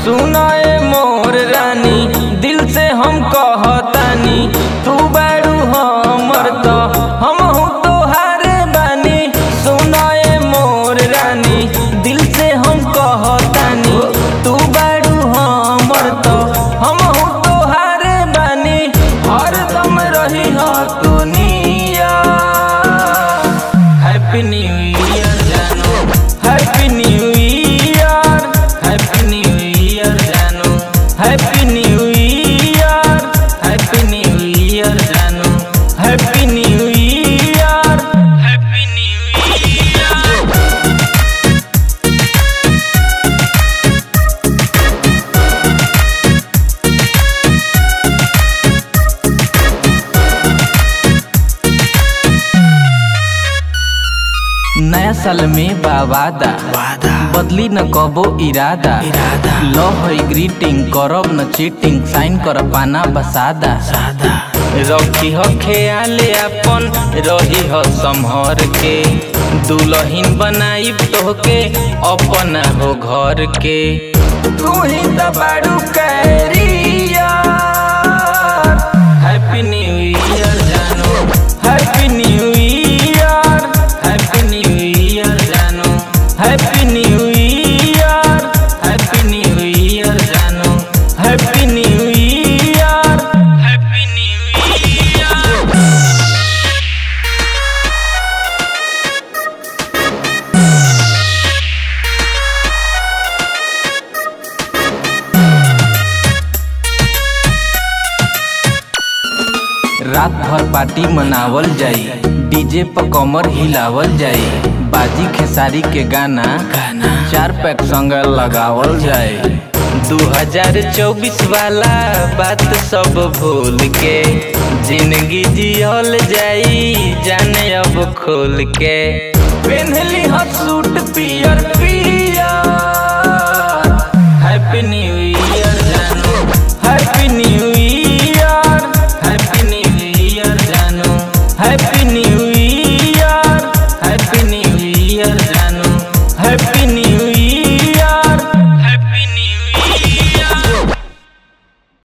सुनाए मोर रानी दिल से हम कहतानी तू बारू हमर तो हम तोहारे बानी सुनाए मोर रानी दिल से हम कहतानी तू बारू हमर तो हम तोहारे बानी हरदम रही हो तू निया हैप्पी न्यू ईयर जानो happy new year happy new year जानो happy new year happy new year जानो happy new year happy new year नया साल में बावादा वादा बदली न कबो इरादा इरादा लो है ग्रीटिंग करब न चीटिंग साइन कर पाना बसादा सादा रखी हो ख्याले अपन रही हो संभर के दुलहिन बनाई तोहके अपना हो घर के तू ही तो बारू कैरियर हैप्पी न्यू ईयर जानो happy new year happy new year जानो happy new year happy new year जानो happy new year happy new year रात भर पार्टी मनावल जाई डीजे पर कमर हिलावल जाई बाजी खेसारी के गाना गाना चार पैक संग लगावल जाए 2024 वाला बात सब भूल के जिंदगी जियल जाई जाने अब खोल के पहनली ह सूट पियर पियर